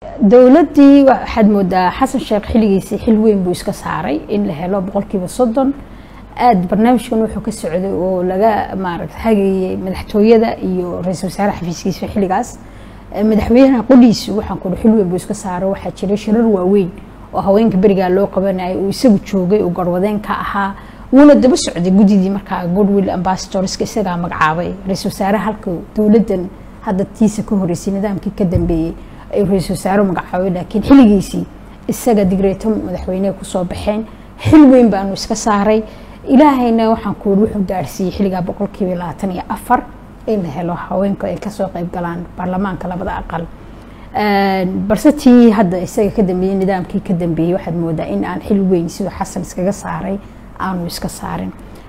dowladdii waxaad moodaa xasan sheekh xilligiisii xil weyn buu iska saaray in la helo boqolkiiba soddon aada barnaamijkan wuxuu ka socday oo laga maaragta hagayay madaxtooyada iyo ra-iisul wasaare xafiiskiisa xilligaas madaxweynaha qudhiisu waxaan kudhi xil weyn buu iska saaray waxaa jiray shirar waaweyn oo haweenka berigaa loo qabanayay uu isagu joogay uu garwadeen ka ahaa wuuna daba socday guddidii markaa goodwill ambassadorska isagaa magacaabay ra-iisul wasaare halka dowladdan hadda tiisa ka horeysay nidaamkii ka dambeeyey ayuu ra-iisul wasaare magacaabay laakiin xilligiisii isaga digreeto madaxweyneha kusoo baxeen xil weyn baanu iska saaray ilaahayna waxaan ku wuxuu gaarsiiyey xilligaa boqolkiiba labaatan iyo afar in la helo haweenku ay kasoo qayb galaan baarlamaanka labada aqal balse tii hadda isaga ka dambeeyey nidaamkii ka dambeeyey waxaad moodaa in aan xil weyn siduu xasan iskaga saaray aanu iska saarin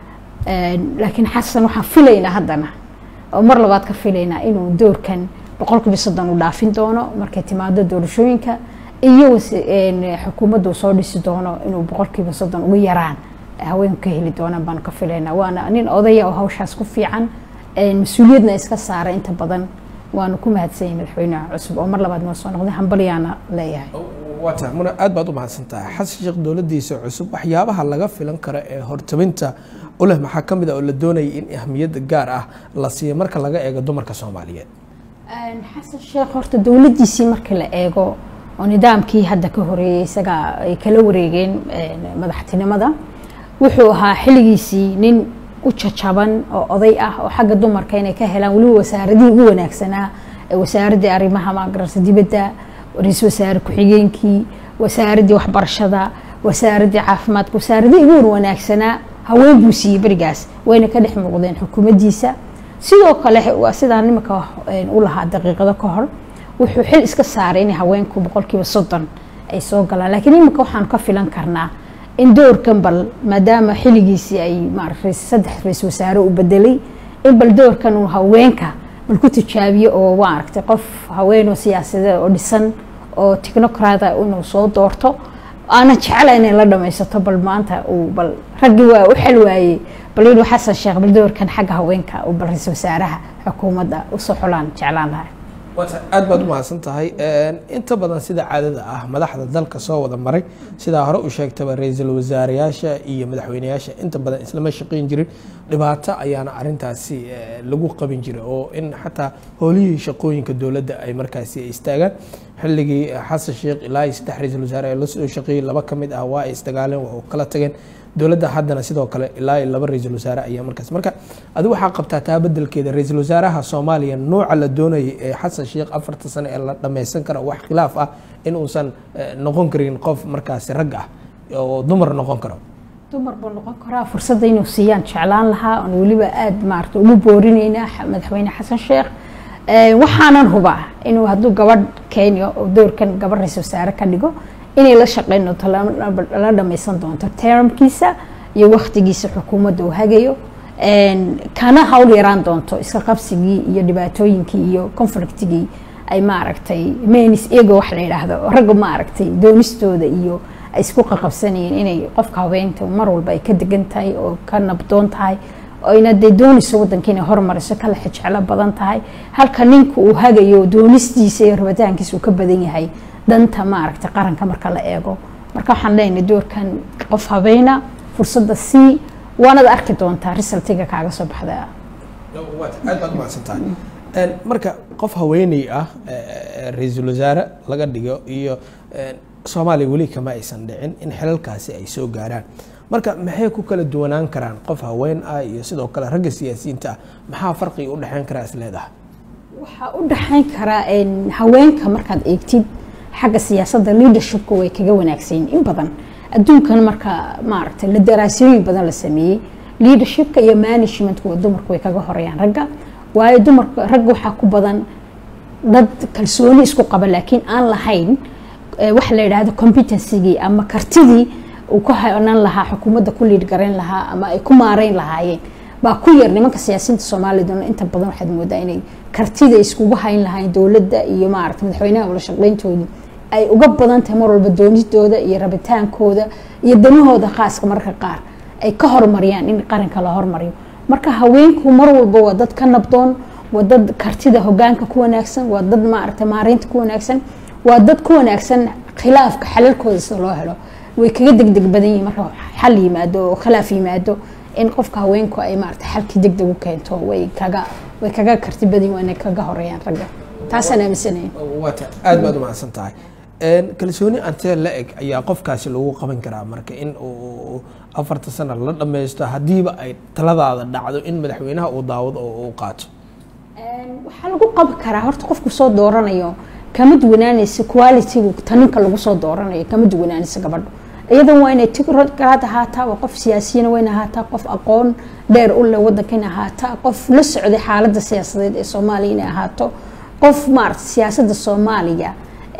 laakiin xasan waxaan filaynaa haddana oo mar labaad ka filaynaa inuu doorkan boqolkiiba soddon u dhaafin doono markay timaado doorashooyinka iyo xukuumaddu soo dhisi doono inuu boqolkiiba soddon ugu yaraan haweenku ka heli doonaan baanu ka filaynaa waana nin odaya oo hawshaas ku fiican mas-uuliyadna iska saaray inta badan waanu ku mahadsanyay madaxweynaha cusub oo mar labaad noo soo noqday hambalyaana leeyahay waata muna aad baad u mahadsantahay xasan sheekh dowladdiisa cusub waxyaabaha laga filan karo ee hortabinta u leh maxaa ka mid a oo la doonayay in ahmiyadda gaar ah la siiyo marka laga eego dumarka soomaaliyeed xasan sheekh horta dowladdiisii markii la eego oo nidaamkii hadda ka horeeyey isagaa ay kala wareegeen madaxtinimada wuxuu ahaa xilligiisii nin u jajaban oo oday ah oo xagga dumarka inay ka helaan weliba wasaaradihii ugu wanaagsanaa wasaaraddii arrimaha maagararsa dibadda ra-iisul wasaare ku-xigeenkii wasaaraddii waxbarashada wasaaraddii caafimaadka wasaaradihii ugu wanaagsanaa haween buu siiyey berigaas wayna ka dhex muuqdeen xukuumaddiisa sidoo kale sidaa nimanka u lahaa daqiiqado ka hor wuxuu xil iska saaray in haweenku boqolkiiba soddon ay soo galaan laakiin iminka waxaanu ka filan karnaa in doorkan bal maadaama xilligiisii ay maarata saddex ra-isul wasaare u bedelay in bal doorkan uu haweenka bal ku tijaabiyo oo maaragtay qof haweenoo siyaasadeed oo dhisan oo technocrata inuu soo doorto aanan jecela inay la dhamaysato bal maanta uu bal raggii waa u xel waayey bal inuu xasan sheekh bal doorkan xagga haweenka uu bal ra-isul wasaaraha xukuumadda usoo xulaan jeclaan lahay aad baad u mahadsan tahay inta badan sida caadada ah madaxda dalka soo wada maray sidaa hore u sheegtaba ra-iisul wasaareyaasha iyo madaxweyneyaasha inta badan islama shaqeyn jirin dhibaato ayaana arintaasi lagu qabin jiray oo in xataa howlihii shaqooyinka dowladda ay markaasi istaagaan xilligii xasan sheekh ilaa iyo saddex ra-iisul wasaare ee lasoo shaqeeyey laba ka mid ah waa ay isdagaaleen waa kala tageen dowladda haddana sidoo kale ilaa iyo laba ra-iisul wasaare ayaa markaas marka adigu waxaa qabtaa taa bedelkeeda ra-iisul wasaaraha soomaaliya nooca la doonayay ee xasan sheekh afarta sano ee la dhammaysan karo wax khilaaf ah in uusan noqon karin qof markaasi rag ah oo dumar noqon karo dumar buu noqon karaa fursadda inuu siiyaan jeclaan lahaa oon weliba aada maarata ugu boorinaynaa madaxweyne xasan sheekh waxaanan hubaa inuu hadduu gabadh kenya oo doorkan gabadh ra-isul wasaare ka dhigo inay la shaqeyn doonto la dhamaysan doonto termkiisa iyo waktigiisa xukuumadda uu hagayo kana hawl yaraan doonto iska qabsigii iyo dhibaatooyinkii iyo conflictigii ay maaragtay menis ego wax la yidhaahdo ragga maaragtay doonistooda iyo ay isku qaqabsanayeen inay qofka habeenta mar walba ay ka degan tahay oo ka nabdoon tahay oyna dee doonayso waddanka inay hormariso kala xijeclo badan tahay halka ninka uu hagayo doonistiisa iyo rabitaankiisa uu ka badan yahay danta maaragtay qaranka marka la eego marka waxaan leenahay doorkan qof habeena fursadda sii waanad arki doontaa resultiga kaaga soo baxda aad baad umahadsantahay marka qof haweeney ah ra-iisul wasaare laga dhigo iyo soomaaliya weli kama aysan dhicin in xilalkaasi ay soo gaaraan marka maxay ku kala duwanaan karaan qof haween ah iyo sidoo kale ragga siyaasiyiinta ah maxaa farqiga u dhexeyn karaa is leedahay waxaa u dhexeyn karaa haweenka markaad eegtid xagga siyaasadda leadershipka way kaga wanaagsanyiin in badan adduunkan marka maaragtay la daraasooyin badan la sameeyey leadershipka iyo managementka dumarku way kaga horeeyaan ragga waayo dumarka ragga waxaa ku badan dad kalsooni isku qaba laakiin aan lahayn waxa la yidhaahdo competencygii ama kartidii uu ku hanan lahaa xukuumadda ku liid garayn lahaa ama ay ku maareyn lahaayeen baa ku yar nimanka siyaasiyiinta soomaaliyaduna inta badan waxaad moodaa inay kartida iskugu hayn lahayn dowladda iyo maaragta madaxweynaha wala shaqeyntooda ay uga badan tahay mar walba doonidooda iyo rabitaankooda iyo danahooda khaaska mararka qaar ay ka horumariyaan in qaranka la hormariyo marka haweenku mar walba waa dad ka nabdoon waa dad kartida hogaanka ku wanaagsan waa dad maaragta maareynta ku wanaagsan waa dad ku wanaagsan khilaafka xalalkooda sida loo helo way kaga degdeg badan yihiin marka xal yimaado oo khilaaf yimaado in qofka haweenku ay maarata xalkii degdeg u keento way kaga way kaga karti badan yihiin waana kaga horeeyaan ragga taasaan aaminsanayn waata aad baad umahadsan tahay kalsooni antee la eg ayaa qofkaasi lagu qaban karaa marka in uu afarta sana la dhammaysto haddiiba ay taladaada dhacdo in madaxweynaha uu daawado oo uu qaato waxaa lagu qaban karaa horta qofku soo dooranayo kama duwanaanaysa qualitygu taninka lagu soo dooranayo kama duwanaanaysa gabadho iyadan waa inay tigraad ahaataa waa qof siyaasiyana waa in ahaataa qof aqoon dheer u leh wadanka in ahaataa qof la socday xaaladda siyaasadeed ee soomaaliya inay ahaato qof maarata siyaasadda soomaaliya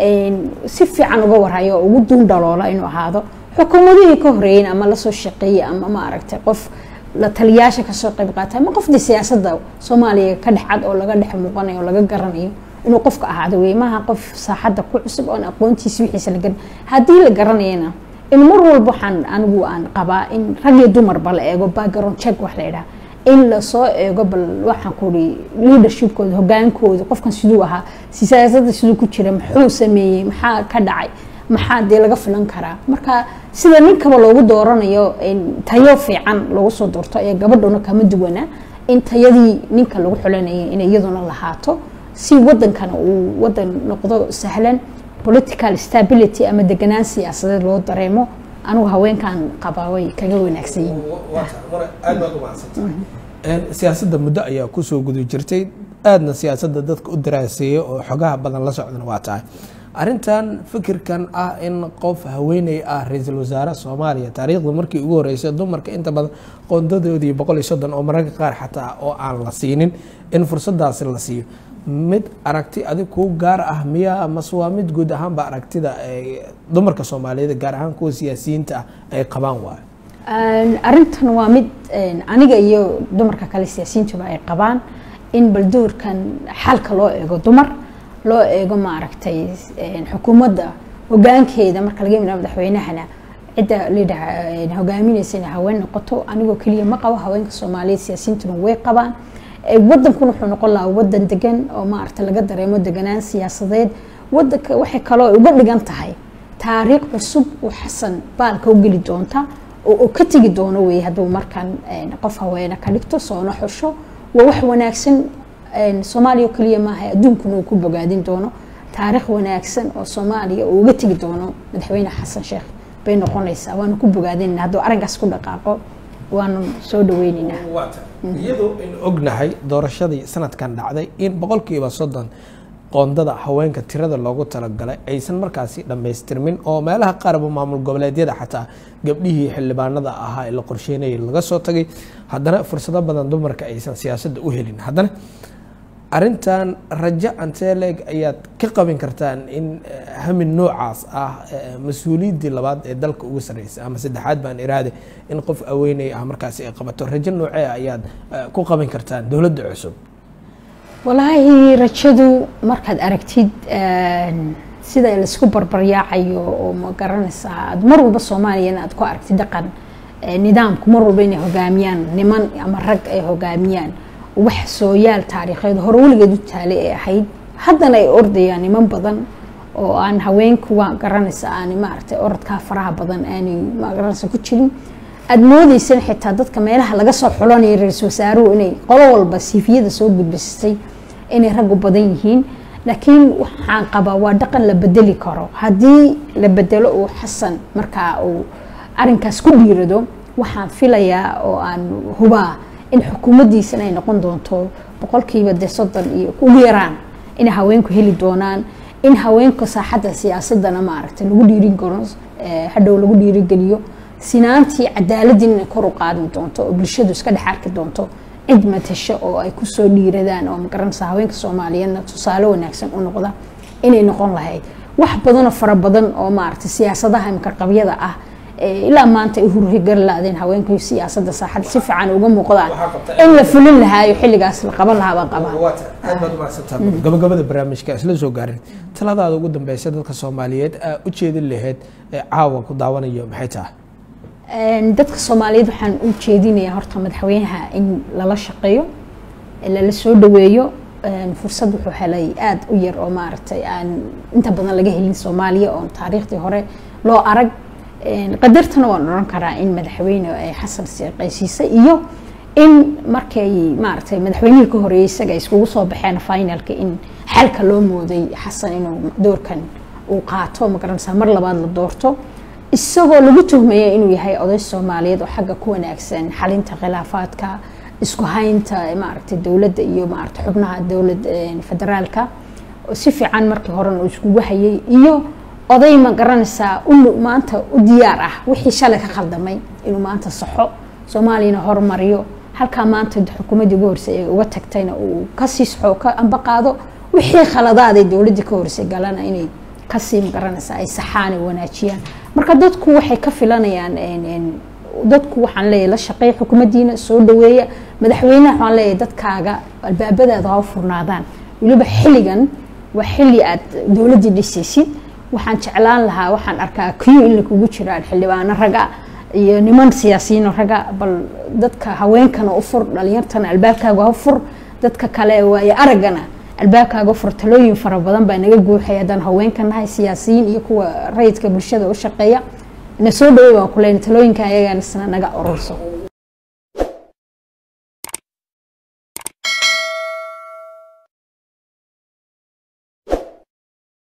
si fiican uga warhayo oo ugu duun dhaloola inuu ahaado xukuumadihii ka horeeyeen ama lasoo shaqeeyey ama maaragtay qof la taliyaasha kasoo qayb qaata ama qofdii siyaasadda soomaaliya ka dhex cad oo laga dhex muuqanayo oo laga garanayo inuu qofka ahaado wey maaha qof saaxadda ku cusub oon aqoontiisa wixiisa la garan haddii la garanayana in mar walba waxaan anigu aan qabaa in rag iyo dumarba la eego background check wax la yidhaha in lasoo eego bal waxaan kuhi leadershipkooda hogaankooda qofkan siduu ahaa siyaasadda siduu ku jira muxuu sameeyey maxaa ka dhacay maxaa dee laga filan karaa marka sida ninkaba loogu dooranayo tayo fiican loogu soo doorto ayaa gabadhuna kama duwana in tayadii ninka lagu xulanayay inay iyaduna lahaato si wadankana uu wadan noqdo sahlan political stability ama deganaan siyaasadeed loo dareemo anigu haweenkan qabaa way kaga wanaagsan yihiin aad baad umahadsantahay siyaasadda muddo ayaa kusoo guda jirtay aadna siyaasadda dadka u daraaseeya oo xogaha badan la socdana waa tahay arrintan fikirkan ah in qof haweeney ah ra-iisul wasaare soomaaliya taariikhda markii ugu horeysay dumarka inta badan qoondadoodii boqol iyo soddon oo mararka qaar xataa oo aan la siinin in fursadaasi la siiyo mid aragti adig kuu gaar ah miyaa mase waa mid guud ahaanba aragtida dumarka soomaaliyeed gaar ahaan kuwa siyaasiyiinta ah ay qabaan waayo arrintan waa mid aniga iyo dumarka kale siyaasiyiintuba ay qabaan in bal doorkan xalka loo eego dumar loo eego maaragtay xukuumadda hogaankeeda marka laga yimid madaxweynahana cidda layidhaha hogaaminaysa inay haween noqoto anigoo keliya ma qabo haweenka soomaaliyeed siyaasiyiintuna way qabaan wadankuna wuxuu noqon lahaa wadan degan oo maaragta laga dareemo deganaan siyaasadeed wadanka waxay kaloo uga dhigan tahay taariikh cusub oo xasan baalka u geli doonta oo ka tegi doono wey hadduu markan qof haweene ka dhigto soona xusho waa wax wanaagsan soomaaliya oo keliya maaha adduunkuna uu ku bogaadin doono taariikh wanaagsan oo soomaaliya uu uga tegi doono madaxweyne xasan sheekh bay noqonaysaa waanu ku bogaadinayna hadduu arrinkaas ku dhaqaaqo waanu soo dhaweyneynaa iyadoo in ognahay doorashadii sanadkan dhacday in boqolkiiba soddon qoondada haweenka tirada loogu talagalay aysan markaasi dhammaystirmin oo meelaha qaarba maamul goboleedyada xataa gabdhihii xildhibaanada ahaa ee la qorsheynayay laga soo tagay haddana fursado badan dumarka aysan siyaasadda u helin haddana arintan rajo anteleg ayaad ka qabin kartaan in hamin noocaas ah mas-uuliyaddii labaad ee dalka ugu sarreysa ama saddexaad baan iraade in qof aweynay ah markaasi ay qabato rajo noocee ayaad ku qabin kartaan dowladda cusub walaahi rajadu markaad aragtid sida laisku barbaryaacayo oo ma garanaysaa aad mar walba soomaaliyana aad ku aragtid dhaqan nidaamku mar walba inay hogaamiyaan niman ama rag ay hogaamiyaan wax sooyaal taariikheed hore weligeed u taalay ay ahayd haddana ay ordayaan niman badan oo aan haweenku waa garanaysa aan maaragtay orodkaa faraha badan aanay magaranaysa ku jirin aada moodeysan xitaa dadka meelaha laga soo xulanaya ra-iisul wasaaruhu inay qolo walba siifiyada soo gudbisatay inay raggu badan yihiin laakiin waxaan qabaa waa dhaqan la bedeli karo haddii la bedelo uu xasan markaa uu arinkaas ku dhiirado waxaan filayaa oo aan hubaa in xukuumaddiisana ay noqon doonto boqolkiiba dee soddon iyo ugu yaraan inay haweenku heli doonaan in haweenka saaxadda siyaasadana maaragtay lagu dhiirin karo hadhow lagu dhiirigeliyo sinaantii cadaaladdiin inay kor u qaadi doonto oo bulshadu iska dhex arki doonto cid matasho oo ay kusoo dhiiradaan oo magaranaysa haweenka soomaaliyeedna tusaale wanaagsan u noqda inay noqon lahayd wax badanoo fara badan oo maaragtay siyaasadaha imika qabyada ah ilaa maanta ay hurhigari laadeen haweenku siyaasadda saaxadda si fiican uga muuqdaan in la fulin lahaayo xilligaas la qaban lahaa baan qabaa aad baad umahadsantaa gabagabada barnaamijka isla soo gaarin taladaada ugu dambeysa dadka soomaaliyeed aa u jeedin lahayd ee caawa ku daawanayo maxay tahay dadka soomaaliyeed waxaan u jeedinayaa horta madaxweynaha in lala shaqeeyo lala soo dhaweeyo fursad wuxuu helay aada u yar oo maaragtay aan inta badan laga helin soomaaliya oon taariikhdii hore loo arag qadartana waan odhan karaa in madaxweyne xasan seeqaysiisay iyo in markay maaragtay madaxweynihii ka horeeyey isaga iskugu soo baxeen finalka in xalka loo mooday xasan inuu doorkan uu qaato magaranaysaa mar labaad la doorto isagoo lagu tuhmaya inuu yahay oday soomaaliyeed oo xagga ku wanaagsan xalinta khilaafaadka isku haynta maaragtay dowladda iyo maaragtay xubnaha dowlad federaalka si fiican markii horena uu iskugu hayay iyo oday ma garanaysaa u maanta u diyaar ah wixii shalay ka khaldamay inuu maanta saxo soomaaliyana horumariyo halkaa maanta xukuumaddii ugu horsay ee uga tagtayna uu kasii saxo ka amba qaado wixii khaladaaday dowladdii ka horsay galana inay kasii magaranaysaa ay saxaan ay wanaajiyaan marka dadku waxay ka filanayaan dadku waxaan leeyahay la shaqeeya xukuumaddiina soo dhaweeya madaxweynaha waxaan leeyahay dadkaaga albaabadaada ha u furnaadaan weliba xilligan waa xilli aad dowladdii dhisaysid waxaan jeclaan lahaa waxaan arkaa kiyo in lakugu jiraan xildhibaano raga iyo niman siyaasiyiino raga bal dadka haweenkana u fur dhalinyartana albaabkaaga ha fur dadka kale waayo araggana albaabkaaga fur talooyin fara badan baa naga guuxay haddaan haweenka nahay siyaasiyiin iyo kuwa rayidka bulshada u shaqeeya na soo dhawey baan ku leyna talooyinkan ayagaana isna naga ururso